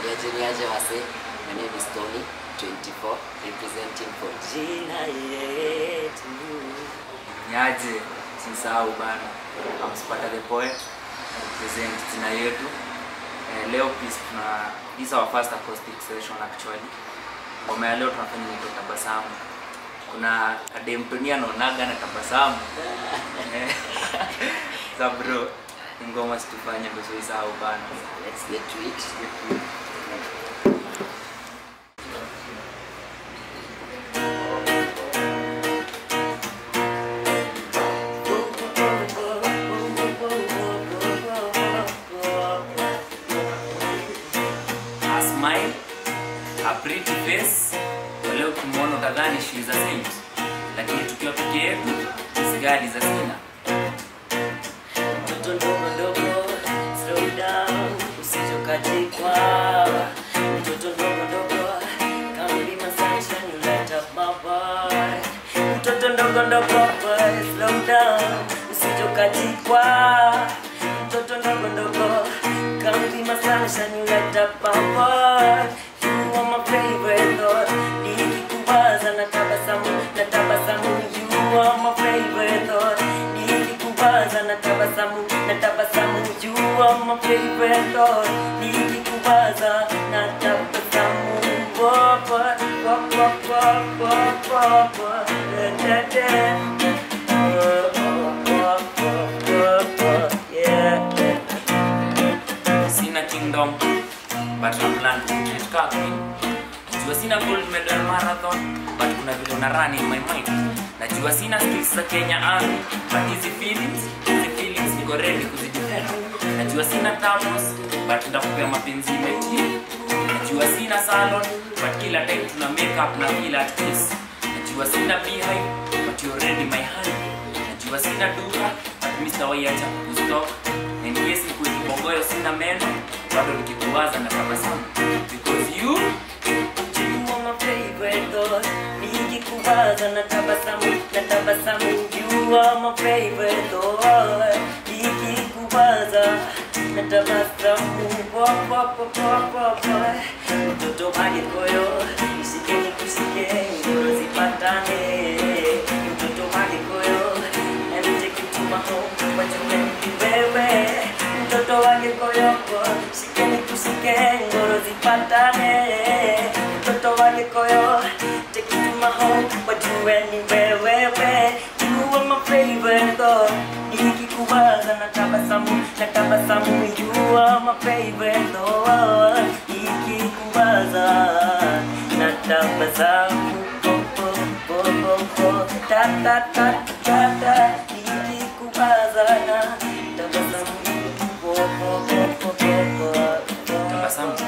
Niaje niaje wase. My name is Tony, 24, representing for Jina yetu. Niaje, sisahau bana. Amspata the poet represent jina yetu. Eh, leo please tuna this is our first acoustic session actually. Ngoma ya leo tunafanya inaitwa tabasamu. Kuna kademtonia anaonaga na tabasamu. Eh, Za bro, ni ngoma situfanye ndio sisahau bana. Let's get to it. A smile, a pretty face. Leo kumwona utadhani she is a saint, lakini tukiwa peke yetu sigadi za sina. Mtoto ndogo ndogo, slow down, usije ukatikwa. Mtoto ndogo ndogo, come be my sunshine, you light up my boy. Mtoto ndogo ndogo, boy, slow down, usije ukatikwa. Mtoto ndogo ndogo, come be my sunshine, you light up my boy. You are my favorite Lord, nikikuwaza na tabasamu, na tabasamu. You are my favorite Lord, nikikuwaza na tabasamu, na tabasamu. You are my favorite Lord, nikikuwaza na tabasamu. Whoa, whoa, whoa, whoa, whoa, whoa, whoa, da, da, da. Whoa, whoa, whoa, whoa, whoa, yeah. Sina kingdom, but na plan to create car queen. Najua sina gold medal marathon, but kuna vile una run in my mind. Najua sina skills za Kenya Army, but hizi feelings, hizi feelings niko ready kuzidefend. Najua sina tamos, but nitakupea mapenzi meti. Najua sina salon, but kila time tuna make up na feel at peace. Najua sina beehive, but you're already my honey. Najua sina duka, but Mr. Waiacha kustop. And yes, kweli bongoyo sina meno, bado nikikuwaza na tabasamu. Because you You are my favorite Lord. Nikikuwaza na tabasamu, na tabasamu. You are my favorite Lord. Nikikuwaza na tabasamu. Wa, wa, wa, wa, wa, wa. Mtoto hadi koyo, nishike nikushike, ngoro zipatane. Mtoto hadi koyo, let me take you to my home, what you make me wewe. Mtoto hadi koyo, shike nikushike, ngoro zipatane. Mtoto hadi koyo, take you to my home, what you anywhere, wewe. You are my favorite Lord. Nikikuwaza na tabasamu, na tabasamu. You are my favorite Lord. Nikikuwaza na tabasamu. Oh, oh, oh, oh, oh. Ta, ta, ta, ta, ta. Nikikuwaza na tabasamu. Oh, oh, oh, oh, oh, oh, oh. tabasamu